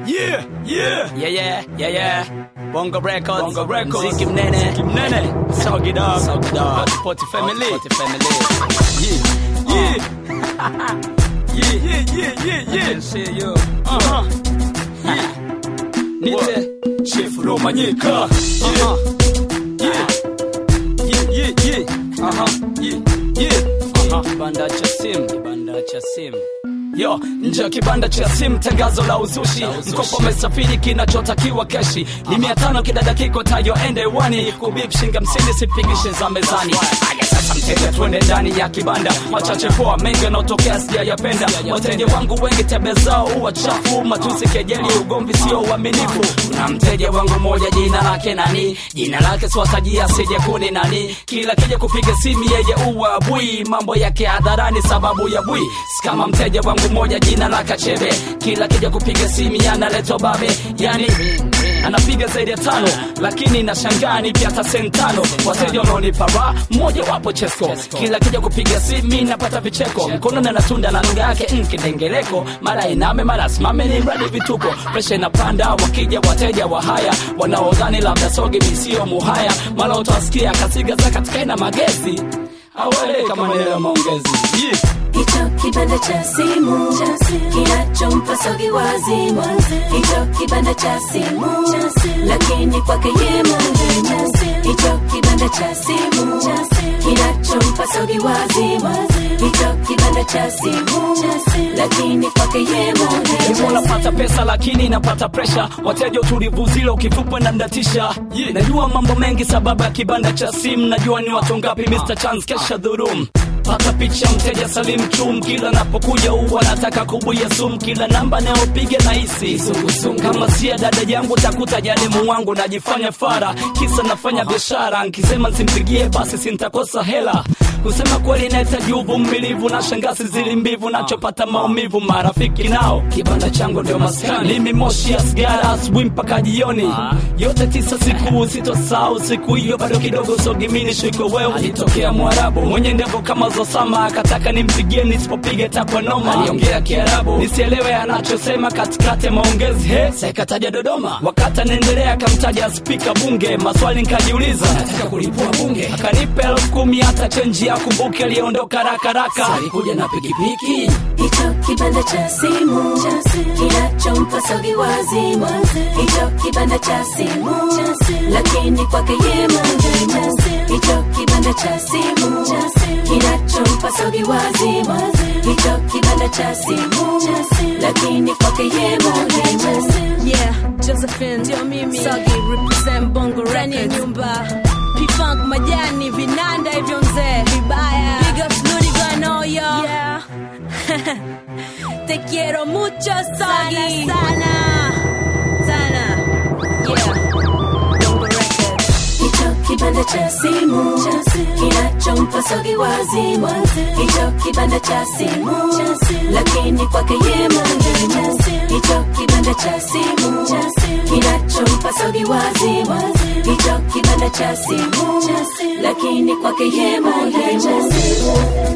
Yeah, yeah. Yeah, yeah, yeah, yeah. Bongo Records. Bongo Records. Mziki mnene. Mziki mnene. Soggy dog. Soggy dog. Poti Poti family. Poti family. Yeah, yeah. yeah, yeah, yeah, yeah, yeah. See you. Uh-huh. Nite. Chief Romanyika. Uh-huh. Yeah. Yeah, yeah, yeah. Uh-huh. Yeah, yeah. Uh-huh. Kibanda cha simu. Kibanda cha simu. Yo, nje ya kibanda cha simu, tangazo la uzushi. Mkopo umesafiri, kinachotakiwa keshi ni mia tano kidada kiko tayo ende wani kubip shinga msini sipigishe za mezani. Aya sasa mteja, twende ndani ya kibanda. Machache poa, mengi yanaotokea sijayapenda. Wateja wangu wengi tebe zao huwa chafu, matusi, kejeli, ugomvi, sio uaminifu. Kuna mteja wangu moja, jina lake nani? Jina lake siwatajia, asije kuni nani. Kila kija kupiga simu, yeye uwa bui, mambo yake hadharani, sababu ya bui. Si kama mteja wangu moja, jina la Kachebe, kila kija kupiga simu analetwa babe, yani anapiga zaidi ya tano, lakini nashangaa ni pia hata sentano. Wateja wanaonipa raha, mmoja wapo Chesco, kila kija kupiga simu napata vicheko, mkono na natunda na lugha yake mm, kidengeleko, mara iname mara simame, ni mradi vituko, presha inapanda, wakija wateja wa haya wanaodhani labda soge misio muhaya, mara utawasikia kasiga za katika ina magezi awele kama neno la maongezi yeah. Hicho kibanda cha simu kinachompa sogi wazimu, hicho kibanda cha simu, lakini kwake ye muhimu. Hicho kibanda cha simu kinachompa sogi wazimu, hicho kibanda cha simu, lakini kwake ye Hivyo muhimu. napata pesa lakini napata presha, wateja utulivu zile ukifupwa na ndatisha. Yeah. Najua mambo mengi sababu ya kibanda cha simu, najua ni watu ngapi Mr. Chance kesha dhurum pata picha mteja Salim Chum, kila napokuja huwa nataka kubuya sum, kila namba nayopiga na hisi kama sia dada yangu takuta jalimu wangu, najifanya fara kisa nafanya biashara, nkisema nsimpigie basi sintakosa hela kusema kweli nahitaji uvumilivu na shangasi zili mbivu nachopata maumivu marafiki nao kibanda changu ndio maskani mimi moshi ya sigara asubuhi mpaka jioni yote tisa siku sitosahau siku hiyo bado kidogo sogimini shiko wewe alitokea mwarabu mwenye ndevu kama zosama akataka nimpigie nisipopiga takwa noma aliongea kiarabu nisielewe anachosema katikati ya maongezi he sekataja dodoma wakati anaendelea akamtaja spika bunge maswali nkajiuliza nataka kulipua bunge akanipa elfu kumi hata chenji ya kumbuke aliondoka rakaraka alikuja na pikipiki Hicho kibanda cha simu kinachompa sogi wazimu, hicho kibanda cha simu, lakini kwake ye muhimu. Hicho kibanda cha simu kinachompa sogi wazimu, hicho kibanda cha simu, lakini kwake ye muhimu. Yeah, Josephine ndio mimi Sagi represent Bongo Ndani ya nyumba P-Funk majani vinanda hivyo mzee vibaya Big ups Ludi Gano yo Yeah Te quiero mucho Sagi Sana sana Yeah Bongo Records Hicho kibanda cha simu kinachompa sogi wazimu, hicho kibanda cha simu, lakini kwake ye muhimu. Hicho kibanda cha simu kinachompa sogi wazimu, hicho kibanda cha simu, lakini kwake ye muhimu.